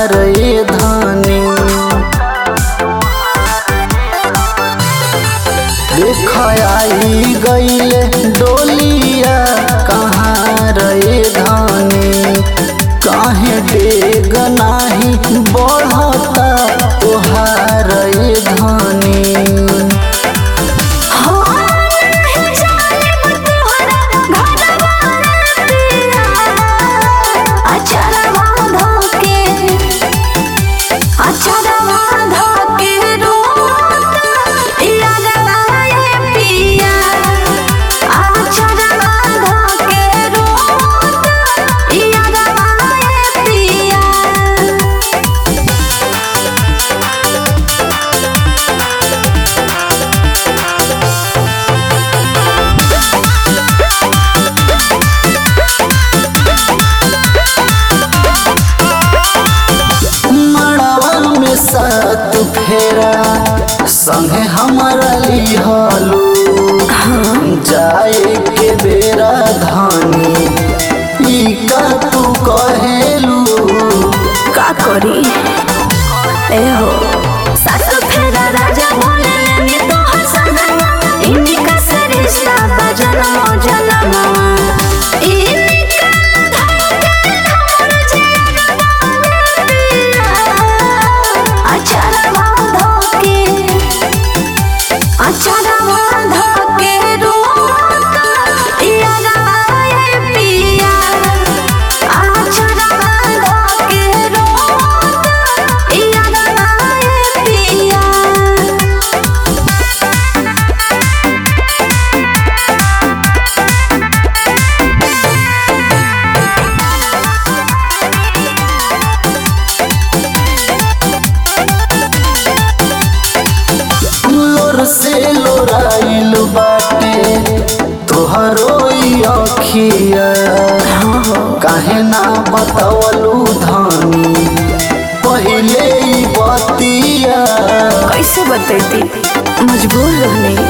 तोहार ये धानी देख आई गईले डोलिया कहाँ रे धानी काहे डेग नाही बढ़ता तोहार ये धानी हो नहीं जाने तोहरा घरवा पिया अचरवा धोके अचरवा धोके रोता यादवा ये पिया अचरवा धोके रोता यादवा ये पिया मड़वा में सात फेरा संगे हमारा लिहलू जाए के बेरा धानी ई का तू कहेलू का करी ए हो सासु फेरा राजा बोले ने तो हसना इन्हीं का सरिश्ता बजनमो जनमवा इन्हीं का धड़कन हमर जियरवा पिया अचरवा धोके अचरवा धोके रोता यादवा ये पिया अचरवा धोके रोता यादवा ये पिया लोर से लोराइल बाटे तोहरो ई अखिया काहे ना बतावलू धानी पहिले ई बतिया कैसे बतैती मजबूर रहने